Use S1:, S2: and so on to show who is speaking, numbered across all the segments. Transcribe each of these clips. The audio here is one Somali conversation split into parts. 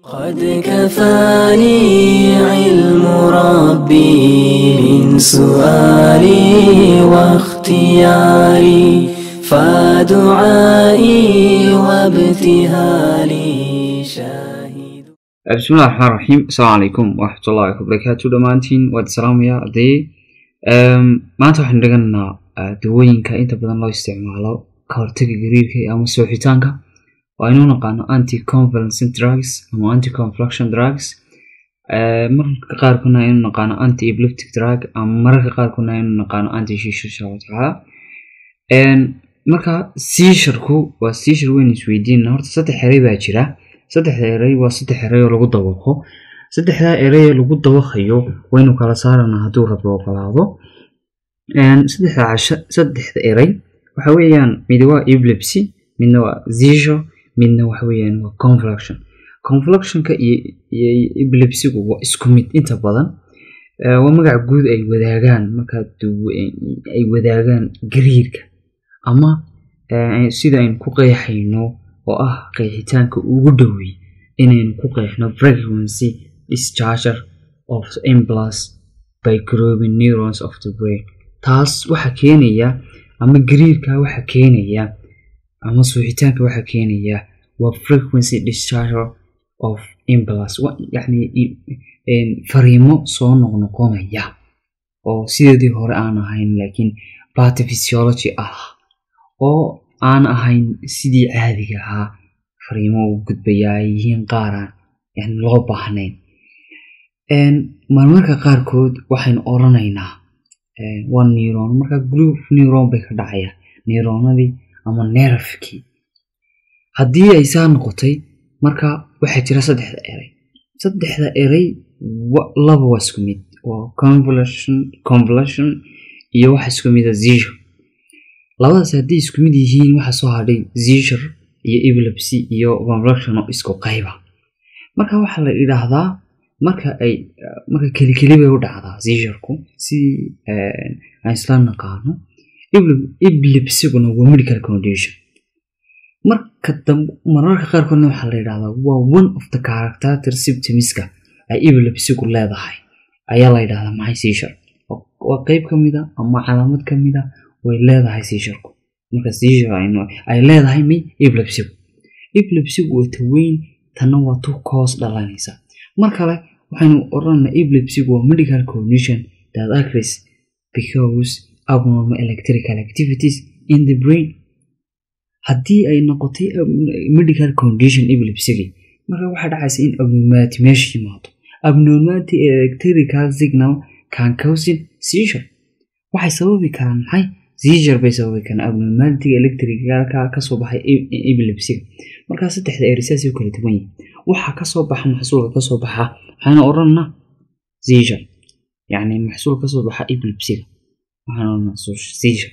S1: قد كفاني علم ربي من سؤالي واختياري فدعائي وابتهالي شاهد
S2: bismillahi raxmaan raxiim asalaamu calaykum waraxmatullahi wabarakaatu dhammaantiin waad salaamayaa arday maanta waxaynu dheganaynaa dawooyinka inta badan loo isticmaalo ka hortaga gariirka ama sooxitaanka oo aynu naqaano anti convalescent drugs ama anti confluction drugs mararka qaarkuna aynu naqaano anti epileptic drug ama mararka qaarkuna aynu naqaano anti shishu insha allahu tacaala marka siisharku waa siishar weyn isweydiinna horta saddex eray baa jira saddexda eray waa saddex eray oo lagu dabaqo saddexdaa eray ee lagu dabaqayo waynu kala saarana hadduu rabo ogolaado saddexda casha saddexda eray waxa weeyaan mid waa epilepsy midna waa seizure midna waxa weeyaan waa confluction confluctionka iyo iyo epilepsigu waa isku mid inta badan waa magac guud ay wadaagaan markaa ay wadaagaan gariirka ama sida aynu ku qeexayno oo ah qeexitaanka ugu dhowey inaynu ku qeexno frequency discharger of impulse by grooving neurons of the brain taas waxaa keenaya ama gariirka waxaa keenaya ama suuxitaanka waxaa keenaya waa frequency discharger of impulse yacni fariimo soo noqnoqonaya oo sideedii hore aan ahayn laakiin pathophysiology ah oo aan ahayn sidii caadiga ahaa fariimo u gudbaya ay yihiin qaaraan yani loo baahnayn marmarka qaarkood waxaynu oranaynaa waa neuron marka group neuron bay ka dhacayaan neuronadii ama nerfkii haddii ay saa noqotay marka waxaa jira saddexda eray saddexda eray laba waa isku mid waa convolution convolution iyo waxa isku mida seizure labadaas haddii isku mid yihiin waxaa soo hadhay seizure iyo epilepsy iyo convolution oo isku qayba marka waxaa la idhaahdaa marka ay marka kelikeli bay u dhacdaa seizurku si aan isla naqaano epilepsiguna waa medical condition marka dambe mararka qaarkoodna waxaa la yidhahdaa waa one of the character symptomska ay epilepsigu leedahay ayaa la yidhahdaa maxay seizure waa qeyb ka mida ama calaamad ka mida way leedahay seizurku marka seizure ay leedahay may epilepsigu epilepsigu waa taweyn tanna waa tu koos dhalanaysa mar kale waxaynu oranaa epilepsigu waa medical condition that occurs because abnormal electrical activities in the brain haddii ay noqotay medical condition epilepsigii marka waxaa dhacaysa in abnormality meesha yimaado abnormality electrical signal can causing seizure waxay sababi karaan maxay seizure bay sababi karaan abnormality electricalka kasoo baxay epilepsiga markaa saddexda erisaasay u kala duwan yihin waxaa kasoo baxa maxsuulka kasoo baxa waxayna odhanna seizure yacni maxsuul kasoo baxa epilepsiga waxaan odhanna seizure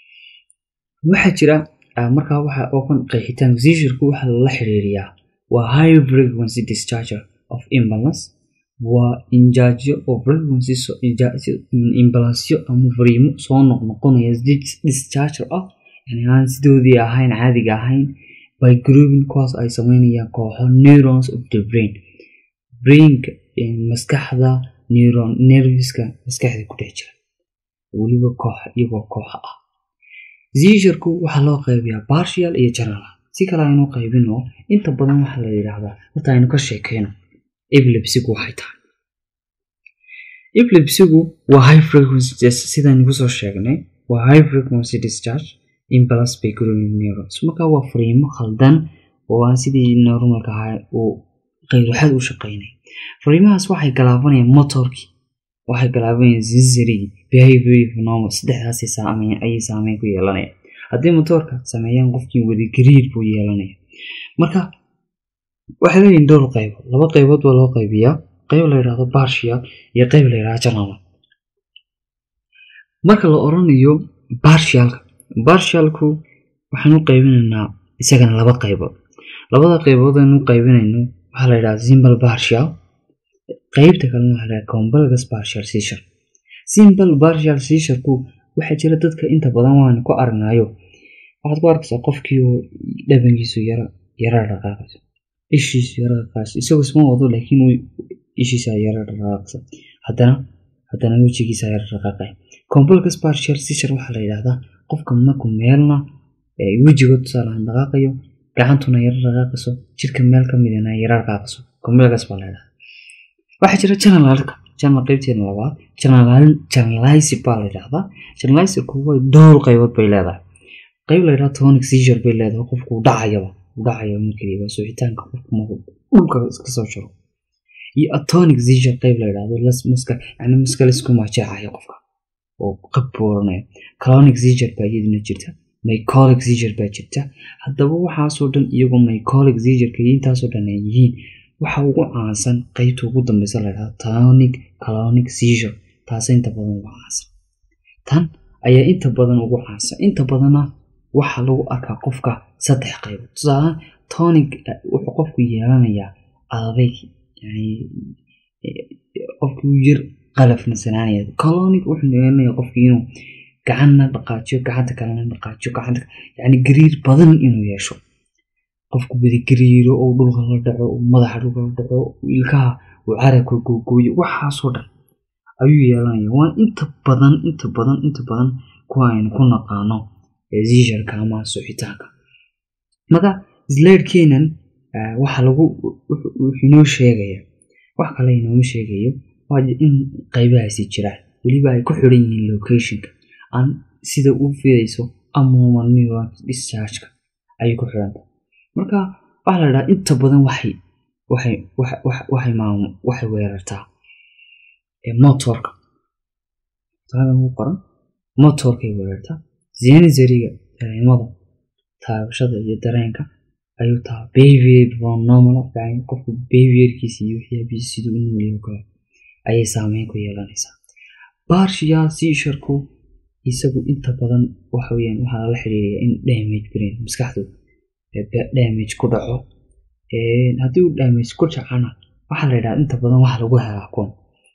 S2: waxaa jira markaa waxa okan qeexitaanka seizurku waxaa lala xiriiriyaa waa high frequency discharger of impulse waa injaajyo oo frequency imbalasyo ama fariimo soo noqnoqonaya discharger ah yani aan sidoodii ahayn caadiga ahayn by grooving kuwaas ay sameynayaan kooxo neurons of the brain brainka maskaxda neuron nerviska maskaxda ku dhex jira weliba koox iyagoo kooxa ah seizurku waxaa loo qaybiyaa partial iyo general si kale aynu qaybino inta badan waxaa la yidhaahdaa horta aynu ka sheekeyno epilepsigu waxay tahay epilepsigu waa high frequency sidaynu kusoo sheegnay waa high frequency discharge impulse by grooving neurons marka waa fariimo khaldan oo aan sidii normalka ahaa uu qayruxad u shaqeynay fariimahaas waxay galaabanayaan motorkii waxay galaabanayaan sensory behavior phenomena saddexdaasay saameyn ayay saameyn ku yeelanayaan haddii motoorka sameeyaan qofkii wadi gariir buu yeelanaya marka waxay leeyihin dhowr qaybood laba qaybood baa loo qaybiyaa qayb la yidhahdo partial iyo qayb la yidhahdo general marka la oranayo partialka partialku waxaan u qaybinaynaa isagana laba qaybood labada qaybood aynu u qaybinayno waxaa la yidhahdaa simple partial qaybta kalena waxaa la yidhahdaa complex partial seizure simple partial seizure-ku waxaa jira dadka inta badan waana ku aragnayo waxaad ku arkaysaa qofkii oo dhabankiisu yara yara dhaqaaqayso ishiisu yara dhaqaaqsa isagoo isma wado laakiin ishiisa yara dhaqaaqsa haddana haddana wejigiisa yara dhaqaaqay complex partial seizure waxaa la yidhahdaa qofka markuu meelna wejiga tusaalahan dhaqaaqayo gacantuna yara dhaqaaqayso jirka meel ka midana yara dhaqaaqayso complex baa la yidhahdaa waxaa jira generalka general qaybteena labaad generalize baa la yidhahdaa generalizeku way dhowr qaybood bay leedahay qayb la yidhahda tonic seizure bay leedahay qofku dhacayaba dhacaya markii waa suuxitaanka qofku markuu dhulka iska soo jiro iyo atonic seizure qayb la yidhahdo maska yani maska laisku maajeecayo qofka oo qab booranaya clonic seizure baa iyaduna jirta mycolic seizure baa jirta haddaba waxaasoo dhan iyagoo mycolic seizureka iyo intaasoo dhan ay yihiin waxa ugu caansan qaybta ugu dambeysa la yidhahdo tonic clonic seizure taasa inta badan ugu caansan tan ayaa inta badan ugu caansan inta badanna waxaa lagu arkaa qofka saddex qaybood tusaalahaan tonic wuxuu qofku yeelanayaa adadayg yani qofkii yar qalafnasanaanaya colonic wuxuu yeelanaya qofkii inuu gacanna dhaqaajiyo gacanta kalena dhaqaajiyo gacanta yani gariir badan inuu yeesho qofku badi gariiro oo dhulka la dhaco oo madaxa dhulka la dhaco ilkaha uu carabka googooyo waxaasoo dhan ayuu yeelanaya waa inta badan inta badan inta badan kuwa aynu ku naqaano ziisharka ama suuxitaanka marka slaidkeenan waxa lagu wuxuu inoo sheegaya wax kale inooma sheegayo waa in qaybahaasi jiraan weliba ay ku xiran yihiin locationka aan sida u fidayso amomal neuron dischargeka ayay ku xiranta marka waxaa la dhahaa inta badan waxay waxay waxay maam waxay weerartaa motorka taagan ugu qoran motorkay weerartaa zenizariga dareemada taabashada iyo dareenka ayuu taha behavior normal yani qofku behaviorkiisa iyo waxyaabihiisa siduu u noolyahay kale ayay saameyn ku yeelanaysaa partial seizurku isagu inta badan waxa weeyaan waxaa lala xiriiriyaa in damage brain maskaxdu damage ku dhaco haddii uu damage ku dhacana waxaa la yidhaha inta badan waxa lagu helaa kuwan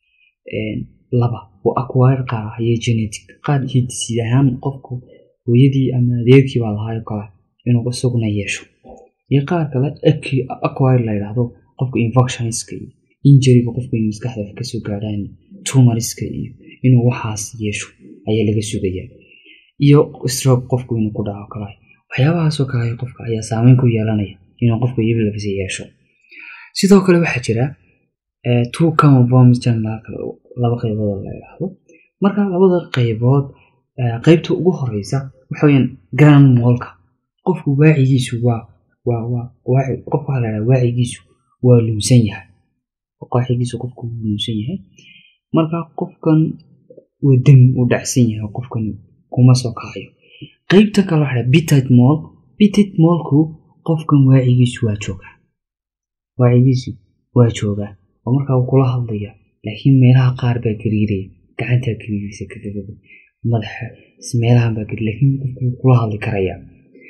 S2: laba waa acquire qaar ah iyo genetic qaar hidisiid ahaan qofku hooyadii ama adeerkii baa lahaayoo kale inuu isaguna yeesho iyo qaar kale acquire la yidhaahdo qofka infectioniska iyo injuryga qofku inuu maskaxda wax kasoo gaadhaan tumoriska iyo inuu waxaas yeesho ayaa laga sugayaa iyo stroke qofku inuu ku dhaco kale waxyaabahaasoo kale qofka ayaa saameyn ku yeelanaya inuu qofka epilepsy yeesho sidoo kale waxaa jira two common forms generalka laba qaybood oo la yidhaahdo marka labada qaybood qaybta ugu horeysa waxa weyaan grand molka qofku waacigiisu waa waa waa waaci qofka waxaa la yidhaha waacigiisu waa lumsan yahay waacigiisu qofku wuu lumsan yahay marka qofkan waa demi u dhacsan yahay qofkan kuma soo kacayo qaybta kale waxa bitit moll bitit mollku qofkan waacigiisu waa joogaa waacigiisu waa joogaa oo markaa wuu kula hadlaya laakiin meelaha qaar baa gariiraya gacantaa gariiraysa kadagada madaxa meelahan baa gari laakiin qofku wuu kula hadli karayaa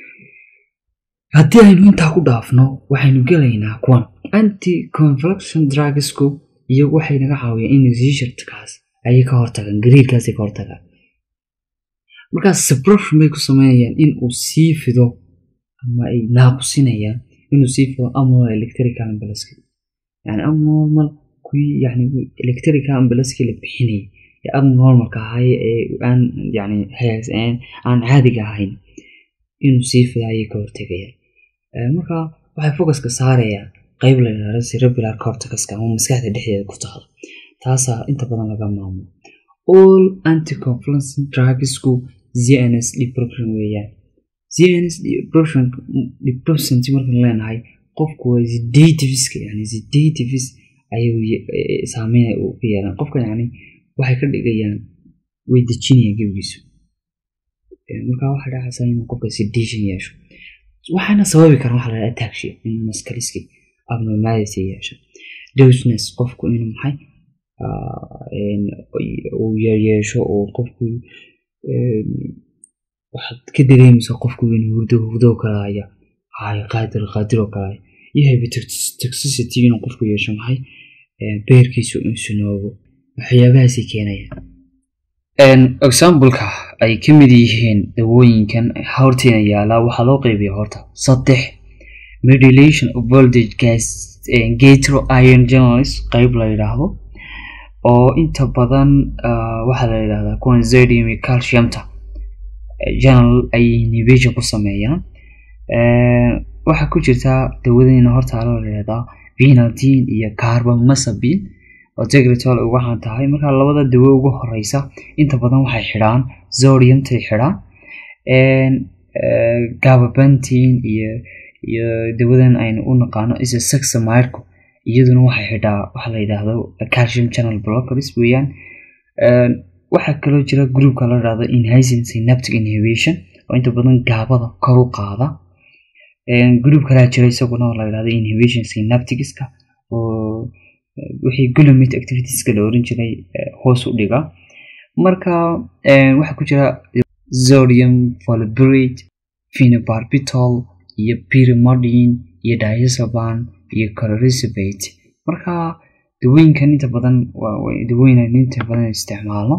S2: haddii aynu intaa ku dhaafno waxaynu gelaynaa kuwan anti conflection drugsku iyo waxay naga caawiyaan in seizurekaas ayay ka hortagaan gariirkaasay ka hortagaan markaas suppression bay ku sameynayaan in uu sii fido ama ay naaqusinayaan inuu sii fido abnormal electrical ambulance yani abnormal kuwii yani electrical ambulance la bixinayay ee abnormalka ahay ee aan yani aan caadiga ahayn inuu sii fido ayay ka hortegayaan marka waxay focuska saarayaan qayb la yidhahdo cerebral corticaska ama maskaxda dhexdeeda ku taala taasaa inta badan laga maamulo all anticonfluence drugsku zns depression weeyaan zns depression depression markaan leenahay qofku waa sedativiska yani sedativis ayuu saameyn u ka yeelan qofka yani waxay ka dhigayaan way dejinayaan gebigiisu marka waxaa dhacaysa inuu qofka sedation yeesho waxaana sababi kara waxa la ataxia inuu maskaliski abnormality yeesho dosness qofku inuu maxay uu yeesho oo qofku waxaad ka dareemaysaa qofku inuu hurdo hurdo kalaya hay qaadir qaadir oo kalaya iyo hepatotoxicity inuu qofku yeesho maxay beerkiisu insunoobo waxyaabahaasay keenayaan exampleka ay ka mid yihiin dawooyinkan horteena yaalaa waxaa loo qaybiya horta saddex modulation of voltage gas gatro iron channels qayb la yidhaahdo oo inta badan waxaa la yidhahdaa kuwan zodium iyo calciumta channel ay inhibition ku sameeyaan waxaa ku jirtaa dawadeyna hortaalo la yidhahdaa vinaltin iyo carbamazepine oo tegretol uga xan tahay markaa labada dawo ugu horeysa inta badan waxay xidhaan zodiumtay xidhaan gababantin iyo iyo dawadan aynu u naqaano isa saxamirku iyaduna waxay xidhaa waxa la yidhaahdo calcium channel blockers weeyaan waxaa kaloo jira groupka la yidhahdo inhasin synaptic inhibition oo inta badan gaabada kor u qaada group kalaa jira isaguna oo la yidhahdo inhibition synapticska oo wixii glutamate activitieska la oran jiray hoos u dhiga marka waxaa ku jira zodium volburate phenobarbital iyo pyrimidine iyo diazoban iyo colorisabate marka dawooyinkan inta badan dawooyin aynu inta badan isticmaalno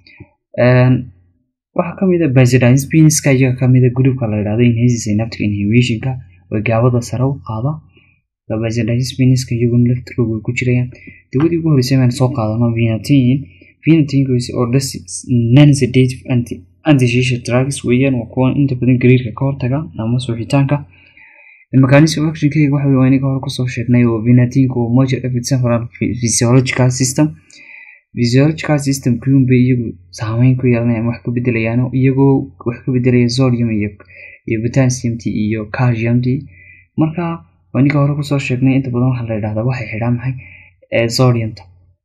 S2: waxaa kamid a benzodiazepinska iyaga kamid a groupka la yidhahdo inhasin synaptic inhibitionka oo gaabada sare u qaada benzodiazepinska iyaguna laftirkooda way ku jirayaan dawadii ugu horeysay baan soo qaadano vinatin vinatinkaas oo non-sedative anti antisocial drugs weeyaan waa kuwa inta badan gariirka ka hortaga ama suuxitaanka mechanism of actionkeyga waxa waa inaga hore kusoo sheegnay oo vinatinku waa major effect central physiological system physiological system kuunbay iyagu saameyn ku yeelanayaan wax ka bedelayaan iyagoo wax ka bedelaya sodium iyo iyo potassiumt iyo calciumt marka waa inaga hore kusoo sheegnay inta badan waxaa la yidhahdaa waxay xidhaan maxay sodiumta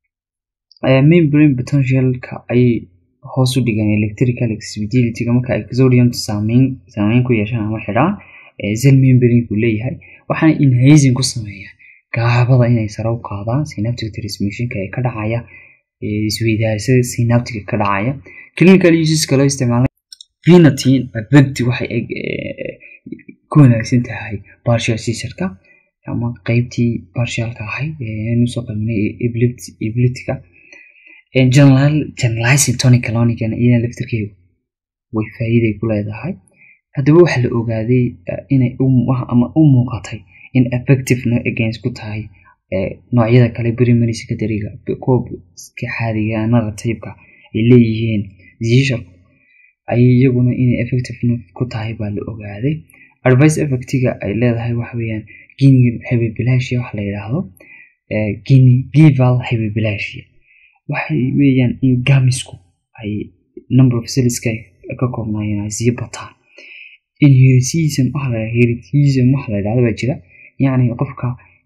S2: membrane potentialka ayay hoos u dhigaan electrical excitabilityga marka ay sodiumta saameyn saameyn ku yeeshaan ama xidhaan zel membrane-ku leeyahay waxaana inhasin ku sameeyaan gaabada inay sare u qaadaan synaptic transmissionka ee ka dhacaya isweydaarsada synaptica ka dhacaya clinical useska loo isticmaalay vinatin abegti waxay ku wanaagsan tahay partial seizureka ama qeybtii partialka ahayd eenu soo qabanay epileptica generalizing tonic clonican iyana laftirkeedu way faa'iiday ku leedahay haddaba waxaa la ogaaday inay ama u muuqatay in effectivena against ku tahay noocyada kale primary secondary-ga kuwa iska xaadiga narrative-ka ay leeyihiin zisharku ayay iyaguna inay effectivena ku tahay baa la ogaaday advice effectiga ay leedahay waxa weeyaan guinea hebibilasia waxa la yidhaahdo guinea gival hebibilasia waxay weeyaan in gamisku ay number of cellska ka koobnaayeen ay sii bataan inheritism waxa la heritism waxa la yidhahdo baa jira yacni qofka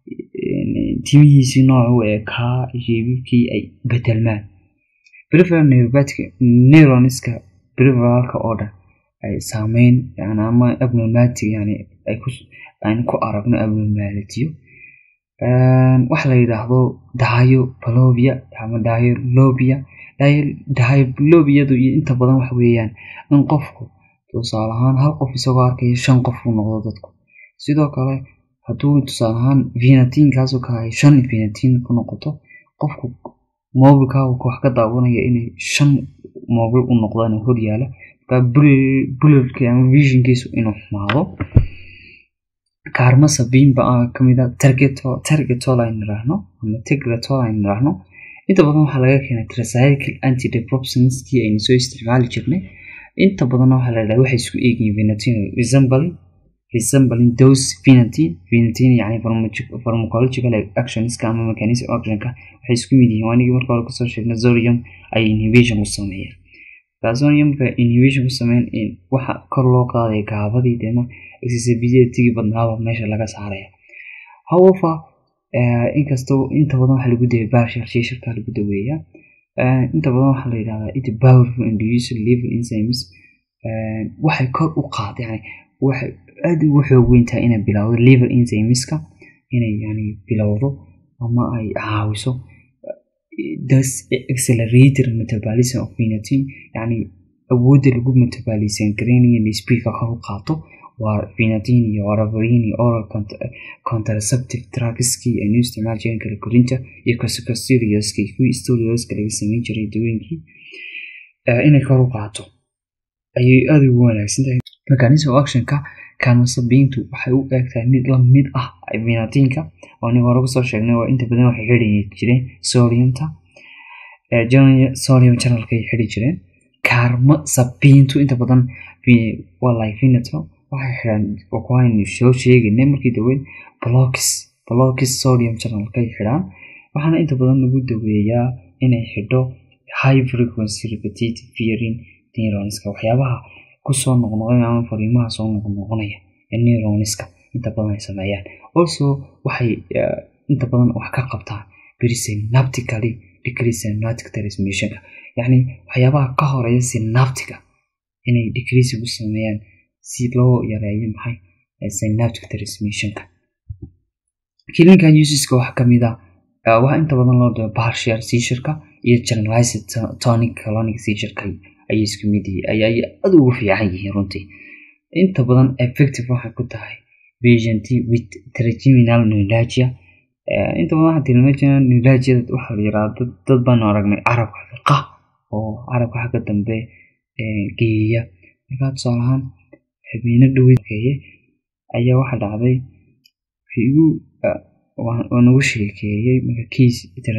S2: timihiisii noocu ee kaa jeebibkii ay bedelmaan preferal neuropathic neuronska preferalka oo dhan ay saameyn yani ama abnormality yani ay ku aan ku aragno abnormalitiyo waxa la yidhaahdo diabolobia ama dialobia diabolobiyadu iyo inta badan waxa weeyaan in qofku tusaale ahaan hal qof isagoo arkaya shan qof uu noqdo dadku sidoo kale hadduu tusaale ahaan vinatinkaasoo kale ay shan vinatin ku noqoto qofku mobilkaa wax ka daawanaya inay shan mobil u noqdaan hor yaala markaa bularki ama visionkiisu inuu xumaado kaarmasa biinba kamid a targetol aynu niraahno ama tegretol aynu niraahno inta badan waxaa laga keenay tricycle antidepressantskii aynu soo isticmaali jirnay inta badanna waxaa la yidhaha waxay isku eegyihiin vinatin resembling resembling dose vinatin vinatin yani pharmacological actionska ama mechanism actionka waxay isku mid yihiin waanigii marka hore kusoo sheegnay zorium ay inhibition ku sameeyaan zoriumka inhibition ku sameyn waxa kor loo qaadaya gaabadii deena accessibility badnaaba meesha laga saaraya however inkastoo inta badan waxaa lagu dawaya partial shishirka lagu daweeyaa inta badan waxaa la yidhahdaa it powerful inducer liver enzymes waxay kor u qaad yani waxay aad ugu xoog weyntahay inay bilowdo liver enzymeska inay yani bilowdo ama ay caawiso das accelerator metabolism of vinatin yani awoodda lagu metabolisan gareynayo in speedka kor u qaato waa vinatin iyo warabarin iyo oral contraceptive drugskii aynu isticmaal jirin kala korinta iyo corticosteroidska kuwii steroidska laga sameyn jiray dawooyinkii inay kor u qaato ayay aada ugu wanaagsan tahay mechanism of actionka kaamasabiintu waxay u eegtahay mid la mid ah vinatiinka oo aniga hore kusoo sheegnay oo inta badan waxay xidhi jireen sodiumta sodium channelkay xidhi jireen kaarma sabiintu inta badan waa like vinato waxay xidhaan waxaynu soo sheegaynay markii daweyn blocks blocks sodium channelkay xidhaan waxaana inta badan lagu daweeyaa inay xidho high frequency repetitive fearing neuronska waxyaabaha kusoo noqnoqonaya ama fariimaha soo noqnoqonaya ee neuronska inta badan ay sameeyaan also waxay inta badan wax ka qabtaan presynaptically decrease synaptic transmissionka yacni waxyaabaha ka horeeya synaptica inay decrease ugu sameeyaan si loo yareeyo maxay synaptic transmissionka clinical useska waxaa kamid ah waxaa inta badan loo dhao partial seizureka iyo generalized tonic colonic seizureka ayay isku mid yihiin ayay aad ugu fiican yihiin runtii inta badan effective waxay ku tahay patient with trigeminal neuralgia inta badan waxaa trigeminal neuralgia waxaa la yiraahdaa dad baanu aragnay carabka fiqa oo carabka xagga dambe geeya markaa tusaale ahaan xubniino dhaweeye ayaa waxaa dhacday igu waa nagu sheekeeyey marka kiis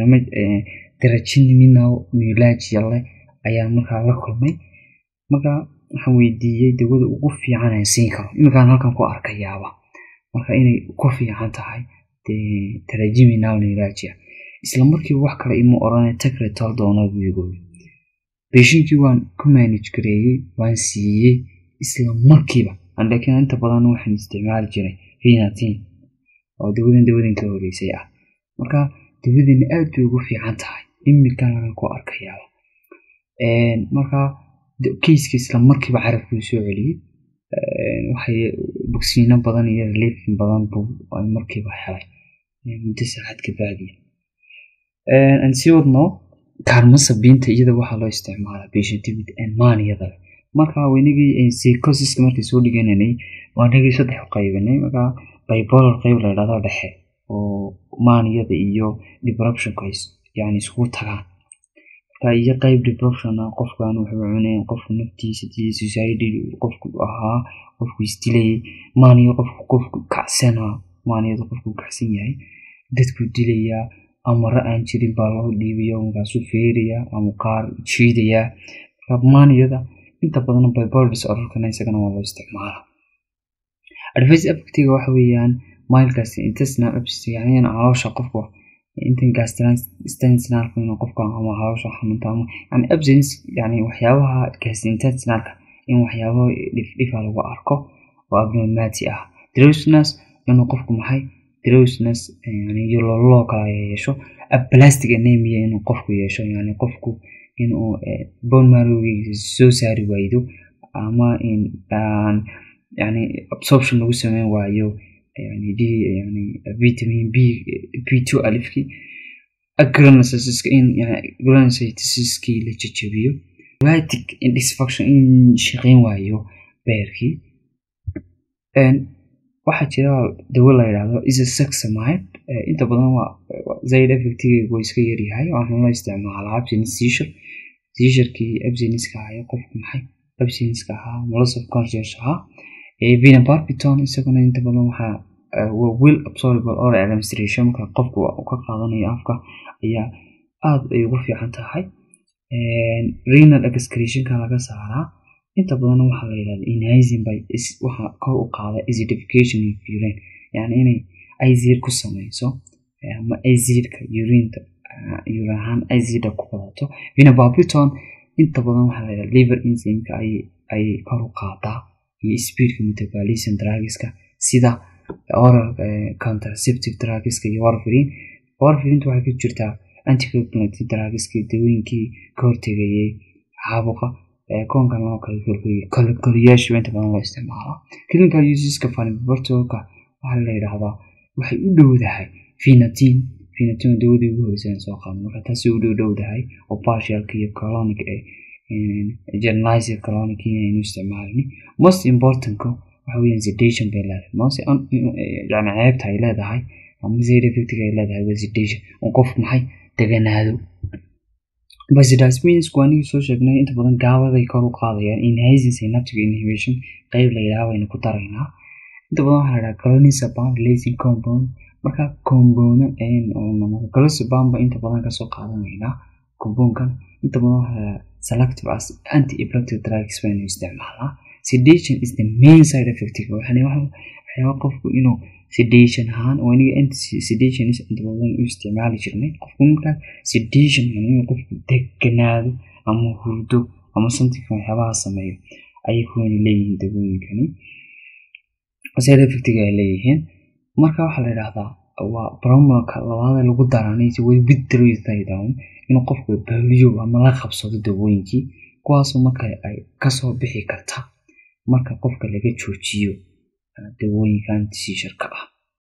S2: trigeminal neuralgia leh ayaa markaa la kulmay marka waxaan weydiiyey dawada ugu fiican aan siin karo iminkaan halkan ku arkayaaba marka inay ku fiican tahay trigeminal neuralgia isla markiiba wax kale ima oranay tagretol doona buyigooy beeshinkii waan ku manage gareeyey waan siiyey isla markiiba laakiin inta badan waxaan isticmaali jiray vinatin oo dawadan dawadan ka horeysay ah marka dawadani aad bay ugu fiican tahay iminkaan halkan ku arkayaaba marka keiska isla markiiba carabkuu soo celiyey waxay bogsiino badan iyo reliefin badan buu markiiba helay muddo saacad ka baadiya aan sii wadno kaarma sabiinta iyada waxaa loo isticmaalaa patient with maniyada leh marka waynagii psychosiska markii soo dhigananay waanagii saddex u qaybanay marka bipolar qayb la yidhahdo dhexe oo maniyada iyo depressionka yani iskugu tagaan iyo qayb depression ah qofkan wuxuu cunay qofku naftiisa society qofku ahaa qofku isdilayay maaniyo qofku qofku kacsana maaniyada qofku kacsan yahay dadku dilayaa amaro aan jirin baa loo dhiibayo markaasuu feeraya ama qaar jiidayaa marka maaniyada inta badan bipolar disorderkana isagana waa loo isticmaala advice affectiga waxa weeyaan milkas intestinal abscess yani caloosha qofku intan gastrointestinalka inuu qofka ama hawsha xanuunta ama yani absence yani waxyaabaha gastrointestinalka in waxyaabo dhifdhifa lagu arko oo abnormality ah drowsiness inuu qofku maxay drowsiness yani loo kala yeesho aplastic anemia inuu qofku yeesho yani qofku inuu bone marrowgiisa soo saari waydo ama in yani absorption lagu sameyn waayo yani d yani vitamin b b two alifkii agranosisiska in yani granositiskii la jajabiyo hepatic indisfunction in shaqeyn waayo beerkii waxaa jira dawo la yidhaahdo isosexamide inta badan waa zaid effectigeegu waa iska yaryahay waxaan la isticmaalaa absence seizure seizurkii abseniska ahaa qofku maxay abseniska ahaa loss of conscious ahaa vinabarbiton isaguna inta badan waxaa waa well absorbable oral administration marka qofku ka qaadanayo afka ayaa aada ay ugu fiican tahay renal excretionka laga saaraa inta badan waxaa la yidhahda inhizing by waxaa kor u qaada acidification of urine yani inay azir ku sameyso ama azidka urinta urine ahaan azida ku badato vinabarbiton inta badan waxaa la yidhahda liver enzymeka ay kor u qaadaa iyo speedka metabolism drugiska sida oral contraceptive drugiska iyo warfarin warfarinta waxay ku jirtaa anticoagulative drugiska dawooyinkii ka hortegayay caabuqa koonkan loo kala kolkoliyay koliyaasha inta badan loo isticmaalaa clinical useska fanibartolka waxaa la yidhaahdaa waxay u dhowdahay finatin finatin dawadii ugu horeysan soo qaado marka taasi u dhow dhowdahay oo partialka iyo colonic ee generalized colonic inaynu isticmaalin most importantka waxa weeyaan sedation bay leedahay most yani ceebta ay leedahay ama zero effectiga ay leedahay waa sedation oo qofku maxay deganaado basidaspins waa anigii soo sheegnay inta badan gaabaday kor u qaadayaan inhazing synaptic inhibition qeyb la yidhaha baynu ku daraynaa inta badan waxaa la dhahaa clonazepam lacing compound marka compound clonazepam ba inta badan kasoo qaadanaynaa compoundkan inta badan waxaa la dhahaa selective as anti epileptic drugs baynu isticmaalaa sedation is the main side effect waxyaaba qofku inuu sedation ahaan oo aniga anti sedation is inta badan u isticmaali jirnay qofku markaa sedation inuu qofku deganaado ama hurdo ama something waxyaabaha sameeyo ayay kuwani leeyihiin dawooyinkani side effectiga ay leeyihiin marka waxaa la yidhaahdaa waa bromolka labaada lagu daranaysa way withdrawdown inuu qofku baaliyo ama la qabsado dawooyinkii kuwaasoo marka ay kasoo bixi karta marka qofka laga joojiyo dawooyinkan siisharka ah